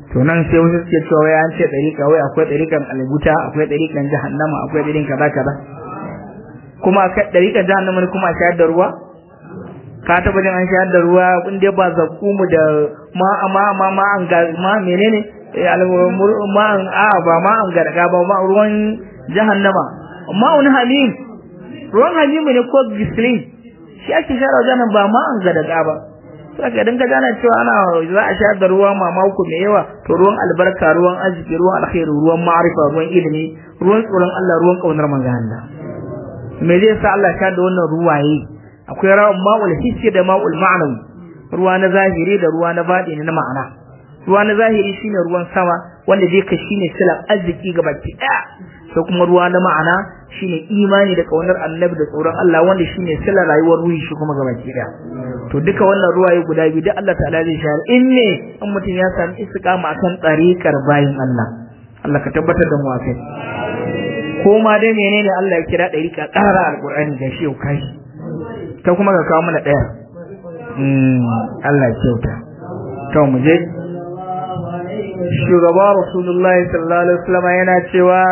to nan sai wasu suke cewa wai an ce ɗariƙa wai akwai ɗariƙan albuta akwai ɗariƙan jahannama akwai ɗariƙan kaza kaza kuma ɗariƙan jahannama ne kuma a shayar da ruwa ka taɓa jin an shayar da ruwa in dai ba zakumu da ma ma ma ma an ga ma menene ma an a ba ma an garga ba ma ruwan jahannama ma'un hamim ruwan hamim ne ko gislin shi ake shayar da jahannama ba ma an garga ba saka idan ka gane cewa ana za a shayar da ruwa mamako mai yawa to ruwan albarka ruwan arziki ruwan alkhairi ruwan ma'arifa ruwan ilimi ruwan tsoron Allah ruwan kaunar manzon Allah me zai sa Allah shayar da wannan ruwaye akwai rawan ma'ul hissi da ma'ul ma'anawi ruwa na zahiri da ruwa na baɗini na ma'ana ruwa na zahiri shine ruwan sama wanda zai ka shine silan arziki ga baki ɗaya sai kuma ruwa na ma'ana shine imani da kaunar annabi da tsoron Allah wanda shine silan rayuwar ruhi shi kuma ga baki ɗaya to duka wannan ruwaye guda biyu da Allah ta'ala zai shayar in ne in mutum ya sami istiqama akan tsarikar bayin Allah Allah ka tabbatar da mu a kai ko ma dai menene Allah ya kira ɗarika ƙara alƙur'ani da shi yau kai ta kuma ka kawo mana ɗaya Allah ya kyauta to mu je shugaba rasulullahi sallallahu alaihi wasallam yana cewa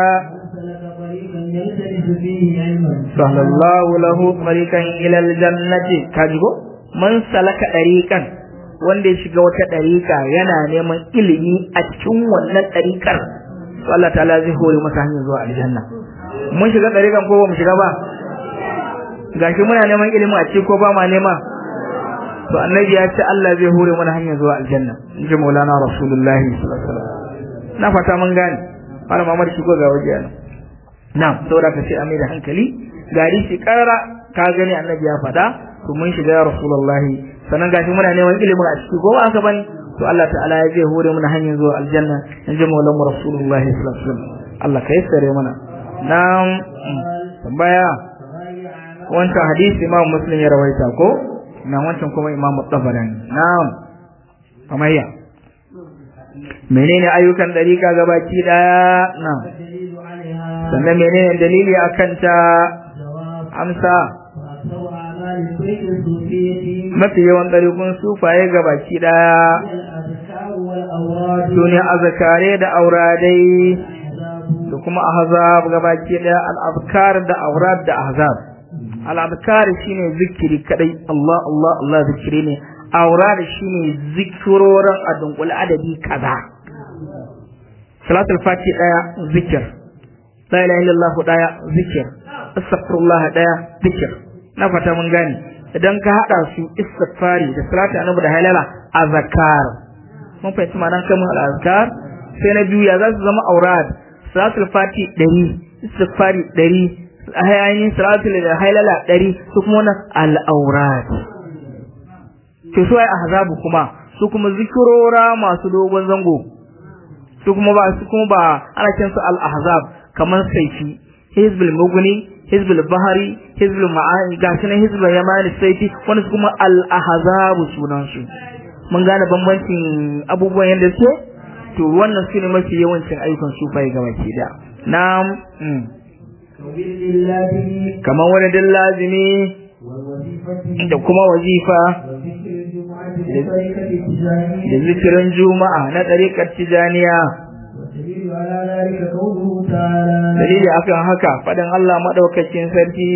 sallallahu lahu tariqan ila aljannati kajigo man salaka dariqan wanda ya shiga wata dariqa yana neman ilimi a cikin wannan dariqar to Allah ta'ala zai hore masa hanyar zuwa aljanna mun shiga dariqan ko ba mu shiga ba gashi muna neman ilimi a cikin ko ba ma nema to annabi ya ce Allah zai hore mana hanyar zuwa aljanna inji maulana rasulullahi sallallahu alaihi wasallam na fata mun gane fara mamar shigo ga waje nan na'am saboda ka ce a da hankali gari shi karara ka gani annabi ya faɗa to mun shiga ya rasulullahi sannan gashi muna neman ilimin a ciki ko ba haka bane to Allah ta'ala ya zai hore mana hanyar zuwa aljanna inji maulana rasulullahi sallallahu alaihi wasallam Allah ka yassare mana na'am tambaya wancan hadisi imam muslim ya rawaita ko na wancan kuma imam tabarani na'am kamayya menene ayyukan dariƙa gabaki daya na'am sannan menene dalili akan ta amsa mafi yawan ɗarikun sufaye gabaki daya sune azkare da auradai da kuma ahzab gabaki daya al-azkar da aurad da ahzab al-azkar shine zikiri kadai Allah Allah Allah zikiri ne aurad shine zikiroran a dunkul adadi kaza salatul fati daya zikir la ilaha illallah daya zikir astaghfirullah daya zikir na fata mun gane idan ka hada su istighfari da salatu annabi da halala azkar mun fahimci ma'anar kamar al-azkar sai na biyu ya za su zama aurad salatul fati 100 istighfari 100 ainihin salatul da halala 100 su kuma wannan al-aurad to su ai ahzabu kuma su kuma zikirora masu dogon zango su kuma ba su kuma ba ana kiran su al-ahzab kamar saifi hizbul mugni hizbul bahari hizbul ma'ani gashi na hizbul yamani saifi wani su kuma al-ahzab sunan su mun gane bambancin abubuwan yadda su to wannan su ne mafi yawancin ayyukan sufai ga baki da na'am kamar wani din lazimi da kuma wazifa da zikirin juma'a na ɗariƙar tijaniya dalili akan haka faɗin Allah maɗaukakin sarki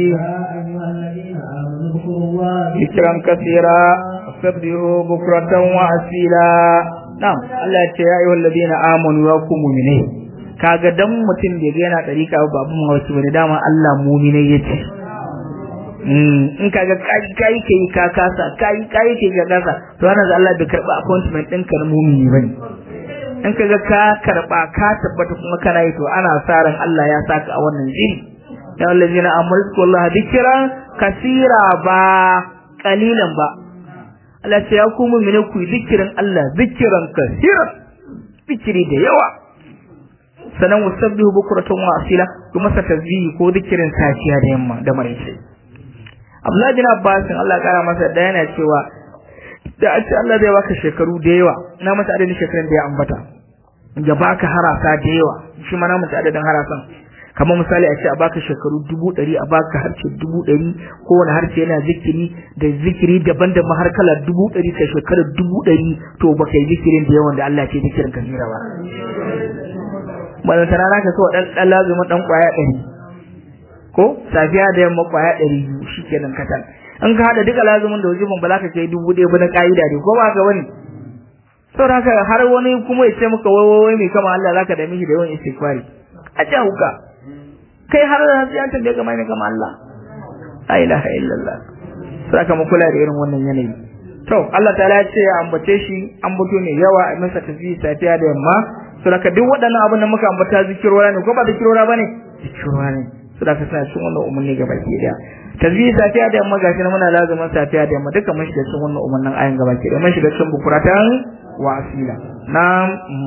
zikiran kasira sabbihu bukratan wa asila na'am Allah ya ce ya ayyuhal ladina amanu ya ku mu'mine kaga dan mutum da yana ɗariƙa ba abun mawaki bane dama Allah mu'mine yace in kaga kai kai kai ka kasa kai kai kai ka kasa to wannan Allah bai karba appointment din ka na mumini bane in kaga ka karba ka tabbata kuma kana yi to ana sa ran Allah ya saka a wannan jiri ya allazina amru wallahi dhikra kasira ba qalilan ba Allah ce ya ku mu'mini ku zikirin Allah zikiran kasiran zikiri da yawa sanan wasabbihu bukratan wa asila kuma sa tasbihi ko zikirin safiya da yamma da maraice Abdullahi bin Abbas Allah kara masa da yana cewa da a ce Allah zai baka shekaru da yawa na masa adadin shekarun da ya ambata ya baka harasa da yawa shi ma na masa adadin harasan kamar misali a ce a baka shekaru dubu ɗari a baka harshe dubu ɗari kowane harshe yana zikiri da zikiri daban da har kala dubu ɗari ka shekarar dubu ɗari to ba kai zikirin da yawan da Allah ce zikirin ka jira ba balantana na ka so ɗan ɗan lazumin ɗan ƙwaya ɗari ko safiya da yamma ƙwaya ɗari biyu shi kenan katal in ka haɗa duka lazumin da wajibin ba za ka kai dubu ɗaya ba na ƙa'ida ne ko ba ka wani saboda haka har wani kuma ya ce maka wai wai mai kama Allah zaka da mishi da yawan istighfari a ce hauka kai har da ya tambaye ka mai kama Allah la ilaha illallah saka mu kula da irin wannan yanayi to Allah ta'ala ya ce ya ambace shi ambato ne yawa a masa tasbih safiya da yamma saboda duk waɗannan abin da muka ambata zikirora ne ko ba zikirora bane zikirora ne saboda suna cikin wannan umarni gaba ki daya tasbih safiya da yamma gashi muna lazumin safiya da yamma duka mun shiga cikin wannan umarnin ayin gaba ki daya mun shiga cikin bukuratan wa asila na'am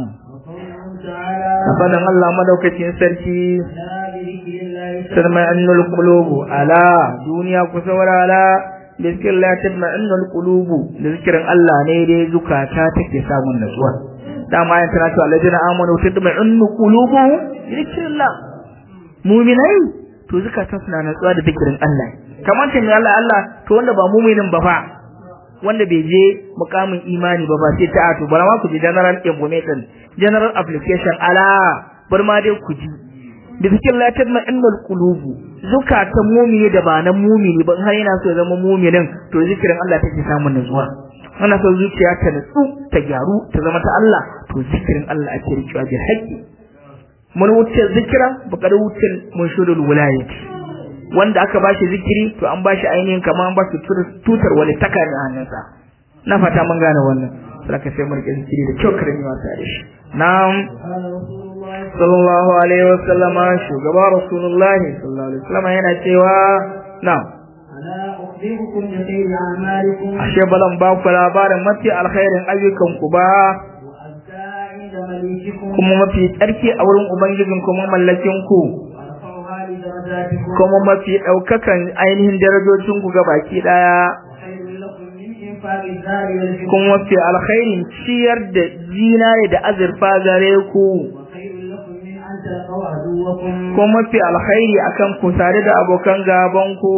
Fadan Allah madaukakin sarki sarmai annul qulubu ala duniya ku saurara da zikirin la tadma annul qulubu da zikirin Allah ne dai zukata take samun natsuwa dama ayan tana cewa alladina amanu tadma annul qulubu zikrillah mu'minai to zukata suna natsuwa da zikirin Allah kamar ce Allah Allah to wanda ba mu'minin ba fa wanda bai je mukamin imani ba ba sai ta ato bara ma ku ji general information general application ala bar ma dai ku ji bi zikin la tadma innal qulubu zukatan mu'mini da ba na mu'mini ba in har yana so ya zama mu'minin to zikirin Allah take samun nutsuwa ana so zuciya ta nutsu ta gyaru ta zama ta Allah to zikirin Allah ake rikewa bi haƙƙi mun wuce zikira ba kada wuce mun shudul wilayati wanda aka bashi zikiri to an bashi ainihin kamar an bashi tutar wani taka ne hannunsa na fata mun gane wannan saka sai mun rike zikiri da kyau karami wasa da shi na'am sallallahu alaihi wasallama shugaba rasulullah sallallahu alaihi wasallama yana cewa na'am ashe balan ba ku labarin mafi alkhairin ayyukan ku ba kuma mafi tsarki a wurin ubangijin kuma mallakin ku kuma mafi ɗaukakan ainihin darajocin ku baki ɗaya kuma mafi alkhairin ciyar da zinare da azurfa gare ku kuma mafi alkhairi akan ku tare da abokan gaban ku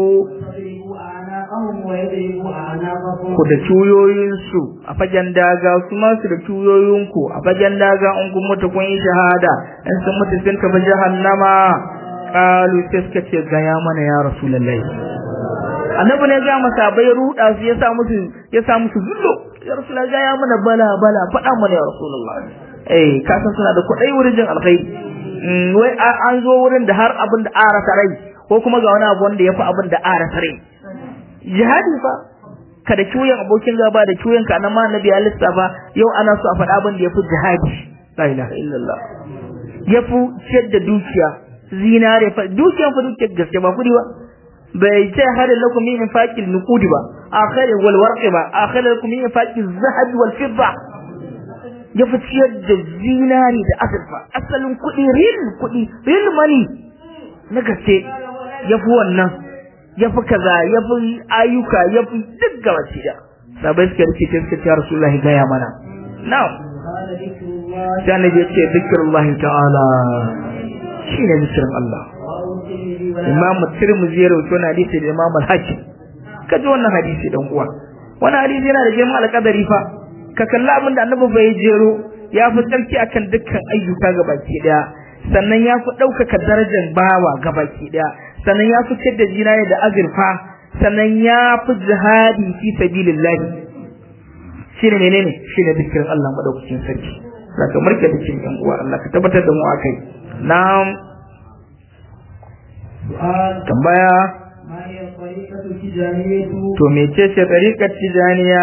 ku da cuyoyinsu a fagen daga su masu da cuyoyinku a fagen daga in kun mutu kun yi shahada in sun mutu sun tafi jahannama kalu sai suka ce gaya mana ya rasulullahi annabi ne ga masa bai ruda su ya sa musu ya sa musu zullo ya rasulullahi gaya mana bala bala faɗa mana ya rasulullahi eh ka san suna da kuɗai wurin jin alkhairi wai an zo wurin da har abin da arasa rai ko kuma ga wani abu wanda ya fi abin da arasa rai jihadi fa kada cuyan abokin gaba da cuyan ka na ma annabi ya lissafa yau ana so a faɗa abin da ya fi jihadi la ilaha illallah ya fi ciyar da dukiya zinare fa dukiyan fa dukiyar gaske ba kudi ba bai ce hada lakum min infaqil nuqudi ba akhir wal warq ba akhir lakum min infaqil zahab wal fidda ya fi ciyar da zinari da azurfa asalin kudi real kudi real money na gaske ya fi wannan ya fi kaza ya fi ayyuka ya fi duk gaba da sabai suka rike ta suka ce rasulullahi gaya mana na'am sai annabi ya ce zikrullahi ta'ala shi ne zikirin Allah Imam Tirmidhi ya rawaito wannan hadisi da Imam Al-Hakim kaji wannan hadisi dan uwa wannan hadisi yana da girman alƙadari fa ka kalla abin da Annabi bai jero ya fi tsarki akan dukkan ayyuka gabaki daya sannan ya fi ɗaukaka darajar bawa gabaki daya sannan ya fi ciyar da jinaya da azurfa sannan ya fi jihadi fi sabilillah shine menene shine zikirin Allah madaukakin sarki zaka marke zikirin yan uwa Allah ka tabbatar da mu akai Na'am. Tambaya. To mece ce tariƙar tijaniya?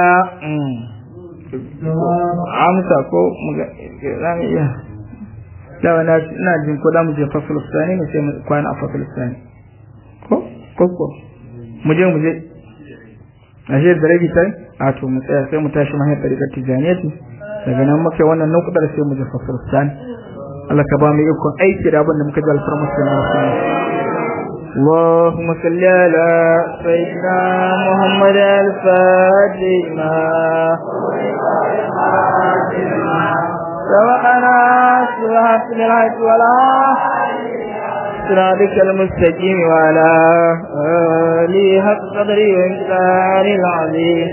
Amsa ko za mu iya. Dawa na ina jin ko da mu je Fasulustani ne sai mu kwana a Fasulustani. Ko? Ko ko? Mu je mu je. A shi da rabi tai? A to mu tsaya sai mu tashi mahiyar tariƙar tijaniya daga nan muke wannan nukudar sai mu je Fasulustani. Allah ka ba mu ikon aiki da abin da muka ji alfarmar sai na wasu اللهم صل على سيدنا محمد الفاتح سبقنا سبحانه للحج ولا صراطك المستقيم وعلى آله حق قدره وإمكان العظيم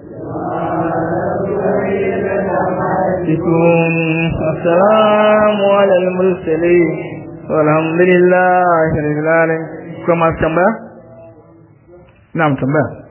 السلام على المرسلين والحمد لله رب العالمين كما تنبأ نعم تنبأ